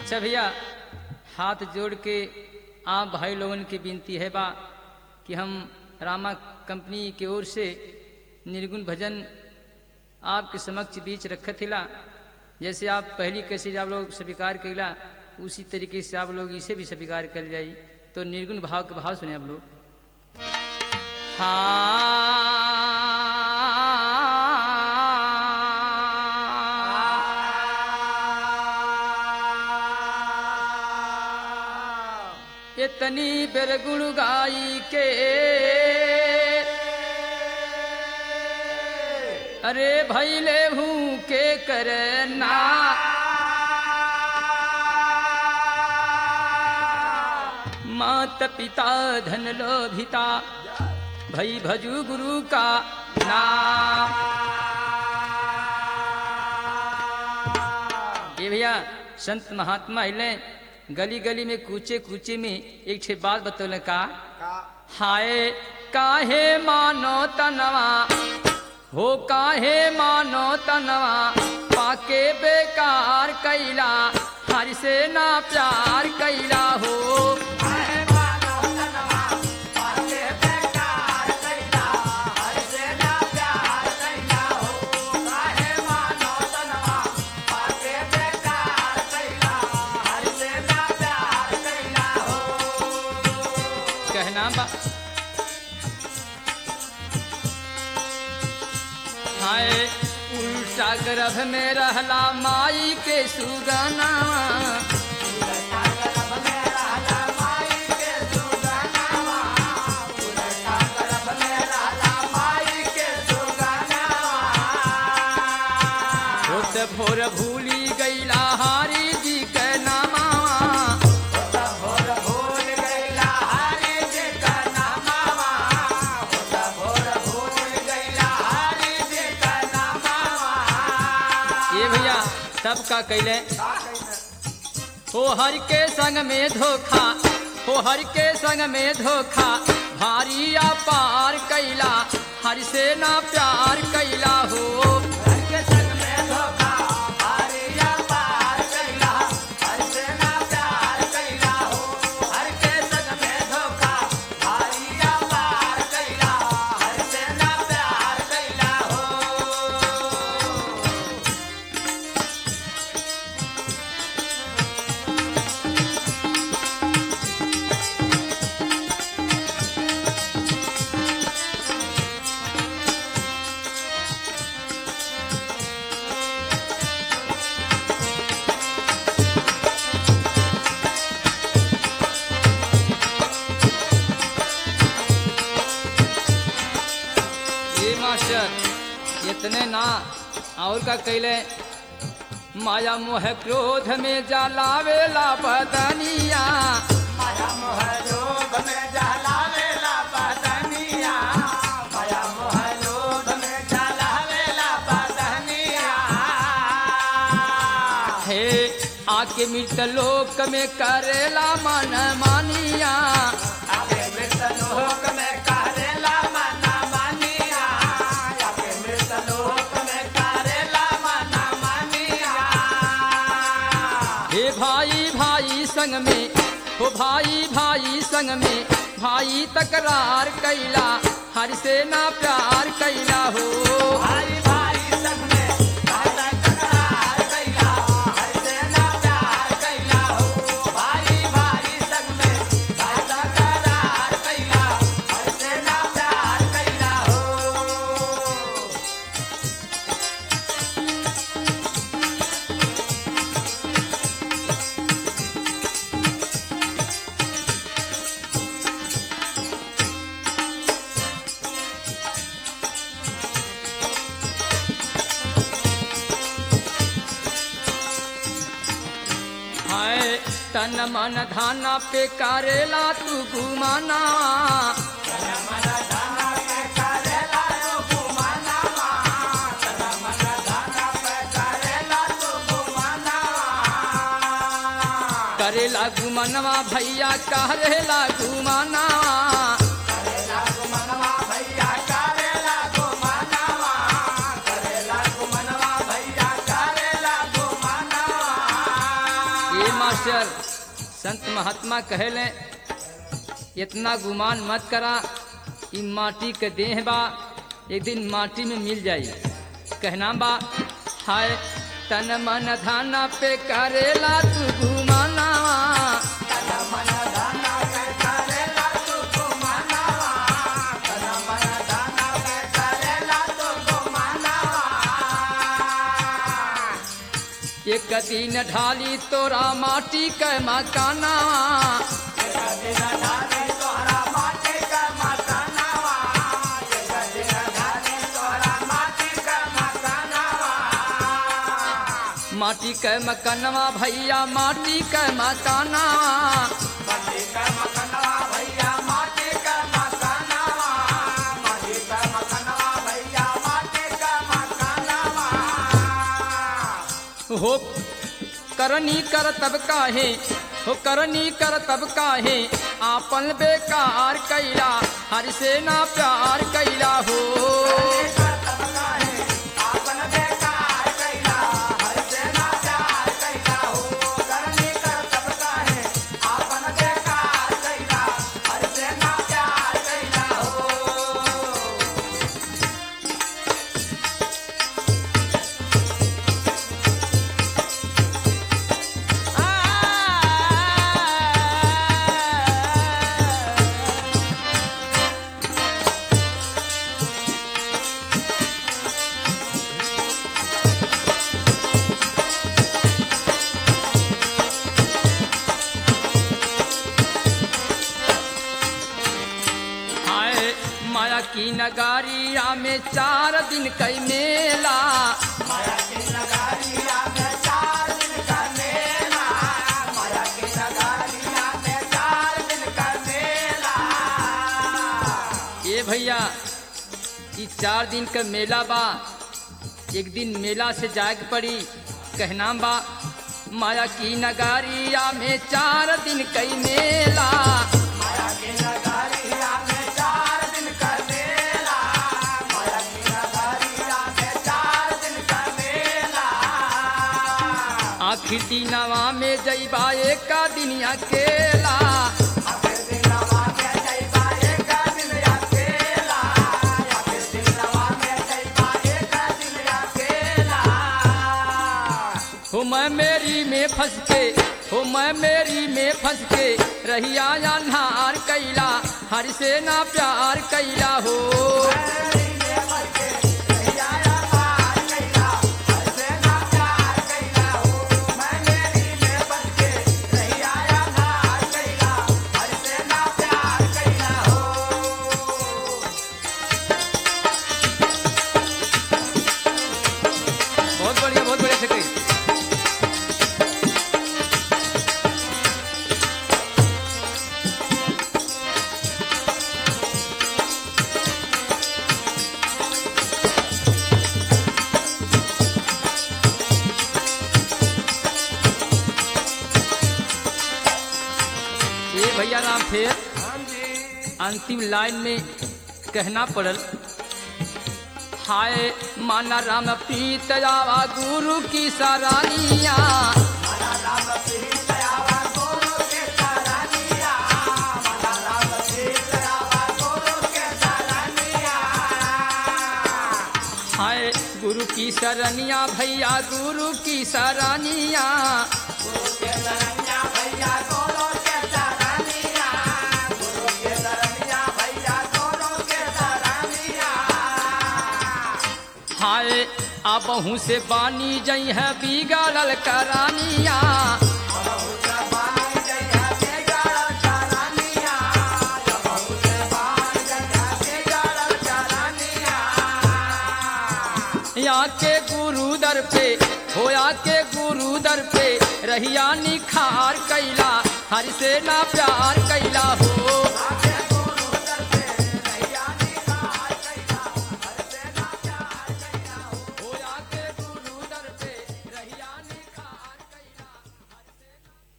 अच्छा भैया हाथ जोड़ के आप भाई लोगन की विनती है बा कि हम रामा कंपनी की ओर से निर्गुण भजन आपके समक्ष बीच रखत हिला जैसे आप पहली कैसे आप लोग स्वीकार कैला उसी तरीके से आप लोग इसे भी स्वीकार कर जाई तो निर्गुण भाव के भाव सुने आप लोग हाँ इतनी बेर गुण गाई के अरे भैले हूँ के करना मात पिता धन लोभिता भई भजू गुरु का नाम ये भैया संत महात्मा हिले गली गली में कूचे कूचे में एक छे बात बतौले का हाय काहे मानो तनवा हो काहे मानो तनवा पाके बेकार कैला हर से ना प्यार कैला हो कहना बा हाय उल्टा गर्भ में रहला माई के सुगना होत भोर भूली गईला हारी जी के नामा ये भैया तब का कैले हो हर के संग में धोखा हो हर के संग में धोखा भारी पार कैला हर से ना प्यार कैला हो ये मास्टर इतने ना और का कैले माया मोह क्रोध में जलावेला बदनिया हे आके मृत लोक में करेला मन मानिया हे भाई भाई संग में हो भाई भाई संग में भाई तकरार कैला हर से ना प्यार कैला हो हाय तन मन धाना पे करेला तू गुमाना करेला गुमनवा भैया करेला गुमाना संत महात्मा कहले इतना गुमान मत करा ई माटी के देह बा एक दिन माटी में मिल जाई कहना बा हाय तन मन धाना पे करेला तू गुमाना एक दिन ढाली तोरा माटी के मकाना माटी के मकनवा भैया माटी के मकाना हो करनी कर तब काहे हो करनी कर तब काहे आपन बेकार कैला हर से ना प्यार कैला हो हाय माया की नगारिया में चार दिन कई मेला ये भैया ई चार दिन का मेला बा एक दिन मेला से जाग पड़ी कहना बा माया की नगारिया में चार दिन कई मेला आखिर दिनवा में जईबा एक दिन अकेला हो मैं मेरी में फंस के हो मैं मेरी में फंस के रहिया अन्हार कैला हर से ना प्यार कैला हो बहुत बढ़िया बहुत बढ़िया से कही ये भैया राम फिर अंतिम लाइन में कहना पड़ल हाय माना राम प्रीत जावा गुरु की सरानिया हाय गुरु की सरनिया भैया गुरु की सरानिया हाय अब से बानी जई है बिगड़ल करानिया यहाँ के गुरु दर पे होया के गुरु दर पे रहिया निखार कैला हर से ना प्यार कैला हो